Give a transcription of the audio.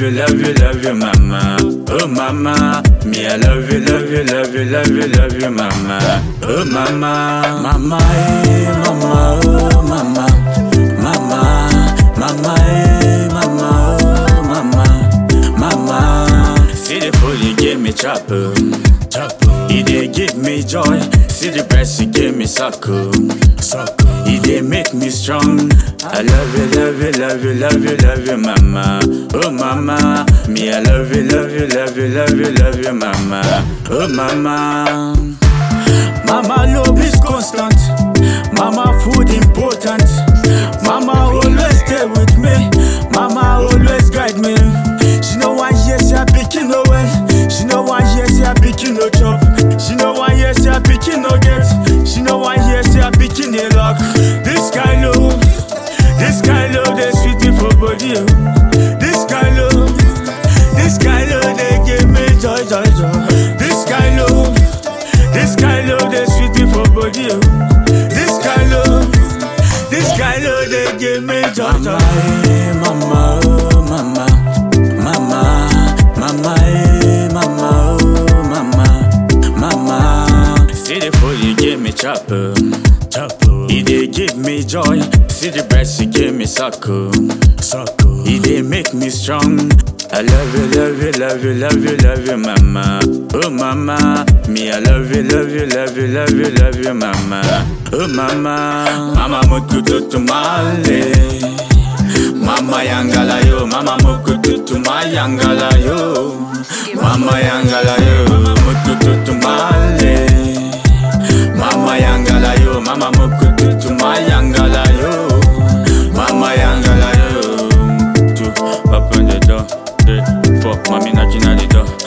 love you, love you, love you, mama. Oh mama, me I love you, love you, love you, love you, love you, mama. Oh mama, mama, eh, mama, oh mama, mama, mama, eh, mama, oh mama, mama. See the food you give me, chopper, chopper. He dey give me joy. See the breast you give me, suckle, suckle. He dey make me strong. I love you, love you, love you, love you, love you, mama. Oh mama, me I love you, love you, love you, love you, love you, mama. Oh mama. Mama love is constant. Mama food important. Mama always stay with me. Mama always guide me. She know why yes, she a pikin no well. She know why yes, she a pikin no chop. She know why yes, she a pikin no get. She know why yes, she a pikin a lock. This kind love, this kind love they sweet me for body. oh. This kind love, this kind love they give me joy, joy, joy. This kind love. This kind love they sweet me for body. Oh. This kind love, this kind love they give me joy. Mama, eh, mama, oh mama, mama, mama, eh, mama, oh mama, mama. See the food you give me, chopper, chopper. He dey give me joy. See the breast you give me, suckle, suckle. He dey make me strong. I love you, love you, love you, love you, love you, mama. Oh mama, me I love you, love you, love you, love you, love you, mama. Oh mama, mama mukutu tumale. Mama yangala yo, mama mukutu tumayangala yo. Mama yangala yo, mama mukutu tumale. Mama yangala yo, mama mukutu tumayangala yo. Mama yangala yo. Two, up on the door, three, four, mommy knocking at the door.